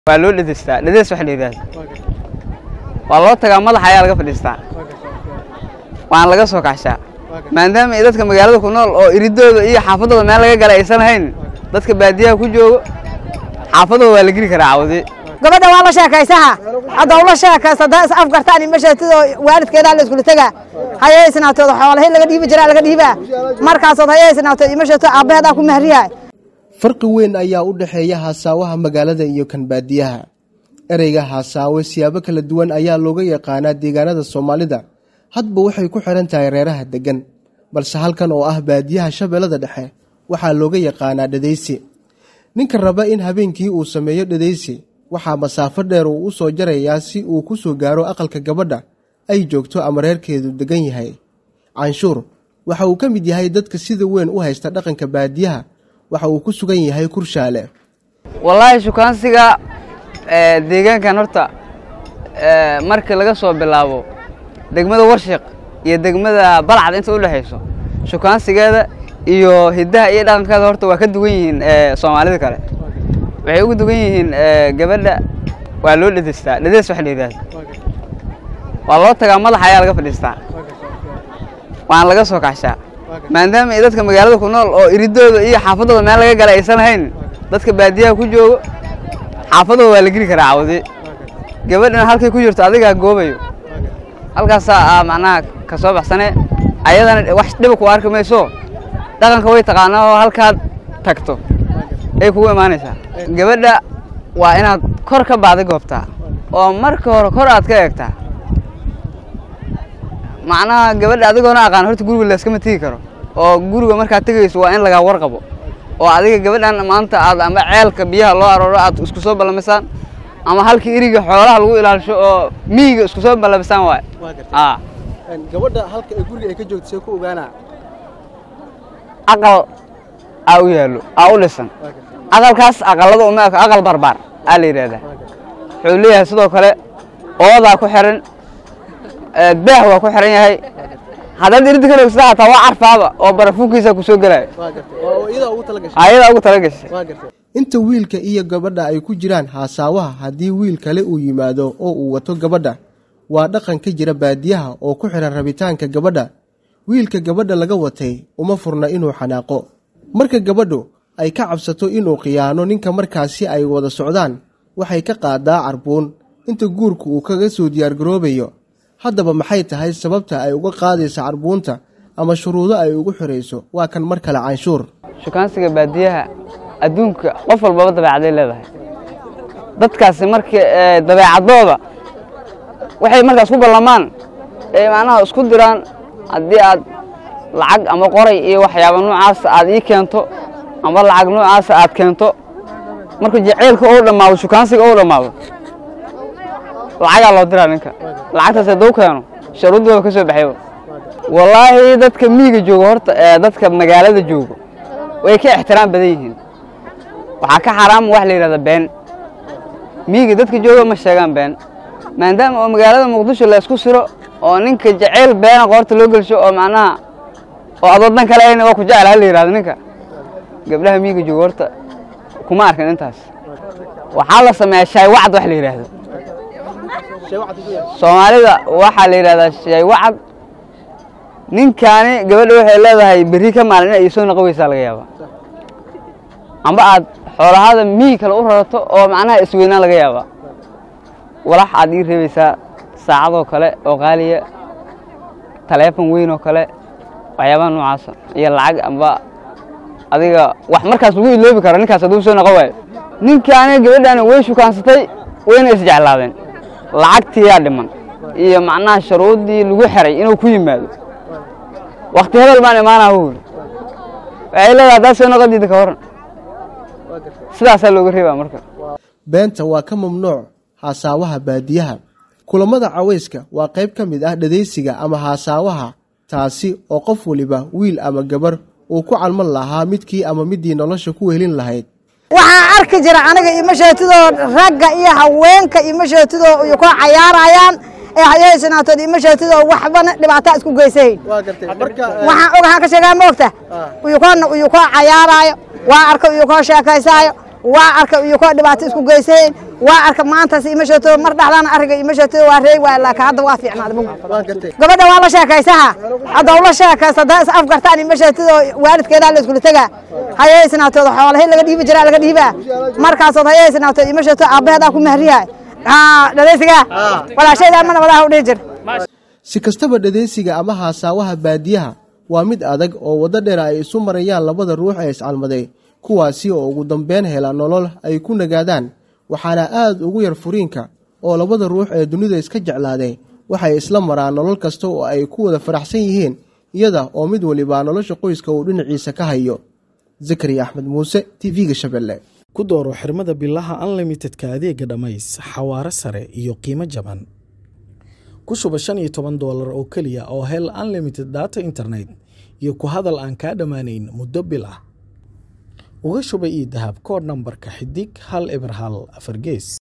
waa loo dhedestaa dhedes waxa la yidhahda waa loo tagaa madaxa ayaa laga fadhiistaa waana laga soo kaxshaa maadaama ay dadka magaalada ku nool oo iridooda iyo xaafadooda meel laga gala aysan hayn dadka baadiyaha ku joogo xaafadooda waa la geli karaa cawdi gabadha waa la sheekaysaha hadda ula sheekaysa haddaa is afgartaan imasheetidoo waalidkeedaa la iskula tegaa hayaysnaatood xoolahay laga dhiibi jiraa laga dhiibaa markaasood hayaysnaatood imasheeto aabbaheedaa ku mahriyahay farqi weyn ayaa u dhexeeya haasaawaha magaalada iyo kan baadiyaha ereyga haasaawe siyaabo kala duwan ayaa looga yaqaanaa deegaanada soomaalida hadba waxay ku xihan tahay reeraha deggan balse halkan oo ah baadiyaha shabeellada dhexe waxaa looga yaqaanaa dhadaysi ninka raba in habeenkii uu sameeyo dhadaysi waxaa masaafo dheer uu u soo jarayaa si uu ku soo gaaro aqalka gabadha ay joogto ama reerkeedu deggan yahay canshuur waxa uu ka mid yahay dadka sida weyn u haysta dhaqanka baadiyaha waxa uu ku sugan yahay kurshaale wallaahi shukaansiga deegaankan horta markii laga soo bilaabo degmada warshiq iyo degmada balcad inta u dhexayso shukaansigeeda iyo hiddaha iyo dhaqankeeda horta waa ka duwan yihiin soomaalida kale waxay ugu dugan yihiin gabadha waa loo dhedestaa dhedes waxa la yidhahda waa loo tagaa madaxa ayaa laga fadhiistaa waana laga soo kaxshaa maadaama ay dadka magaalada ku nool oo iridooda iyo xaafadooda meel laga gala aysan hayn dadka baadiyaha ku joogo xaafadooda waa la geli karaa cawdi gabadhana halkay ku jirto adigaa goobayo halkaasaa macnaha ka soo baxsane ayadana wax dhiba ku arki mayso dhaqanka way taqaanaa oo halkaad tagto ay kugu imaanaysaa gabadha waa inaad kor ka baadi goobtaa oo marka hore kor aad ka eegtaa macnaha gabadha adigoona aqaan horta guriga layskama tegi karo oo guriga markaad tegayso waa in lagaa warqabo oo adiga gabadhan maanta aad ama ceelka biyaha loo arooro aad isku soo ballamisaan ama halkii iriga xoolaha lagu ilaalisho oo miyiga isku soo ballamisaan waay gabadha halka ay guriga ay ka joogto see ku ogaanaa aqal aa u yaallo aa u dhisan aqalkaas aqalada uma eko aqal barbaar aa la yidhahdaa wuxuu leeyahay sidoo kale oodaa ku xiran beeh waa ku xiran yahay haddaad iridi ka rogsata hataa waa carfaaba oo barafuunkiisa ku soo gelaayo ayadaa ugu tala gashay inta wiilka iyo gabadha ay ku jiraan haasaawaha haddii wiil kale uu yimaado oo uu wato gabadha waa dhaqan ka jira baadiyaha oo ku xihan rabitaanka gabadha wiilka gabadha laga watay uma furna inuu xanaaqo marka gabadhu ay ka cabsato inuu khiyaano ninka markaasi ay wada socdaan waxay ka qaadaa carbuun inta guurku uu kaga soo diyaargaroobayo haddaba maxay tahay sababta ay uga qaadaysa carbuunta ama shuruudo ay ugu xorayso waa kan mar kale canshuur shukaansiga baadiyaha adduunka qof walbaba dabeecaday leedahay dadkaasi markii dabeecadooda waxay markaas ku ballamaan ee macnaha isku diraan haddii aad lacag ama qoray iyo waxyaaba noocaasa aad ii keento ama lacag noocaasa aad keento marka jaceylka ou dhammaado shukaansiga ou dhammaado lacagaa loo diraa ninka lacagtaas hadduu keeno sharuuddooda ka soo baxayba wallaahi dadka miyiga joogo horta ee dadka magaalada joogo way ka ixtiraam badan yihiin waxaa ka xaraama wax la yidhahda been miyiga dadka jooga ma sheegaan been maadaama oo magaalada muqdisho la isku siro oo ninka jaceyl beena qoorta loo gelsho oo macnaha oo ad waddan kale ayna waa ku jecel ha la yidhahdo ninka gabdhaha miyiga joogo horta kuma arkin intaas waxaa la sameeyaa shaay wacad wax la yidhaahdo soomaalida waxaa la yidhahdaa shay wacad ninkaani gabadha waxay leedahay berri ka maalin inay soo noqon weysaa laga yaabaa amba aad xoolahaada miyi kale u rarato oo macnaha isweynaan laga yaabaa walax aad ii reebaysaa saacadoo kale oo qaaliya taleefon weyn oo kale waxyaabaha noocaasa iyo lacag amba adiga wax markaas lagu iloobi karo ninkaas hadduu soo noqon waayo ninkaani gabadhaani way shukaansatay wayna isjeclaadeen lacagtiyaa dhiman iyo macnaha sharuuddii lagu xiray inuu ku yimaado wakti hebel baan imaanaa hu waxay leedahay haddaad soo noqon diida ka waran sidaasaa looga reebaa marka beenta waa ka mamnuuc haasaawaha baadiyaha kulammada cawayska waa qayb ka mid ah dhadaysiga ama haasaawaha taasi oo qof waliba wiil ama gabar uu ku calman lahaa midkii ama midii nolosha ku wehelin lahayd waxaa arki jira aniga imasheetidoo ragga iyo haweenka imasheetidoo iyo ku cayaarayaan ee hayaysanaatood imasheetidoo waxbana dhibaataa isku geysahayn waxaan ogahaan ka sheegaa moogta uyukoona uyukoo cayaaraayo waa arka uyukoo sheekaysaayo waa arka uyukoo dhibaato isku geysahayn waa arka maantaas ima sheegto mar dhaxdaana ariga ima sheegto waa reey waa laakiin hadda waa fiicnaad gabadha waa la sheekaysaha hadda ula sheekaysa haddaa is afgartaan ima sheegto waalidkeedaa la iskula tegaa hayaysnaatood xoolahay laga dhiibi jiraa laga dhiibaa markaasood hayaysnaatood ima sheegto aabbaheedaa ku mahriyahay dhadaysiga walaashayda mana wadaha u dhihi jir si kastaba dhadeysiga ama haasaawaha baadiyaha waa mid adag oo waddo dheer ay isu marayaan labada ruux ee iscalmaday kuwaasi oo ugu dambeyn hela nolol ay ku nagaadaan waxaana aad ugu yar furiinka oo labada ruux ee dunida iska jeclaaday waxay isla maraan nolol kasta oo ay ku wada faraxsan yihiin iyada oo mid waliba nolosha qoyska uu dhinaciisa ka hayo zakariya axmed muuse t v-ga shabeelle ku dooro xirmada bilaha unlimitedka adeega dhammays xawaare sare iyo qiimo jaban ku shuba shan iyo toban doolar oo keliya oo hel unlimited data internet iyo ku hadal aan kaa dhammaanayn muddo bil ah uga shuba io dahab koodh nambarka xidig hal eber hal afar gees